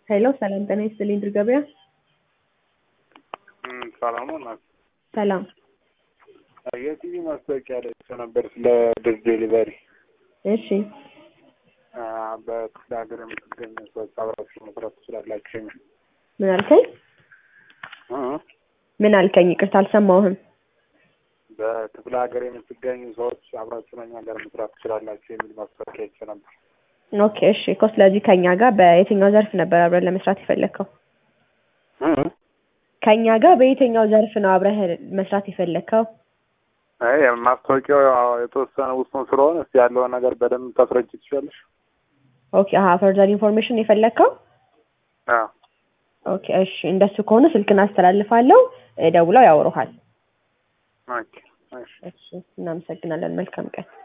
ሄሎ ሰላም ጤና ይስጥልኝ ድር ገበያ ሰላም ነው። ሰላም የቲቪ ማስታወቂያ ላይ ሰው ነበር ስለ ድር ዴሊቨሪ እሺ በክፍለ ሀገር የምትገኙ ሰዎች አብራችሁ መስራት ትችላላችሁ የሚል ምን አልከኝ እ ምን አልከኝ ይቅርታ አልሰማሁህም በክፍለ ሀገር የምትገኙ ሰዎች አብራችሁ ከእኛ ጋር መስራት ትችላላችሁ የሚል ማስታወቂያ አይቼ ነበር። ኦኬ እሺ እኮ ስለዚህ ከኛ ጋር በየትኛው ዘርፍ ነበር አብረን ለመስራት የፈለግከው እ ከኛ ጋር በየትኛው ዘርፍ ነው አብረህ መስራት የፈለግከው አይ ማስታወቂያው ያው የተወሰነ ውስን ስለሆነ እስኪ ያለውን ነገር በደንብ ታስረጅ ትችላለሽ? ኦኬ አሀ ፈርዘር ኢንፎርሜሽን የፈለግከው አዎ ኦኬ እሺ እንደሱ ከሆነ ስልክን አስተላልፋለሁ እ ደውለው ያወሩሃል ኦኬ እሺ እሺ እናመሰግናለን መልካም ቀን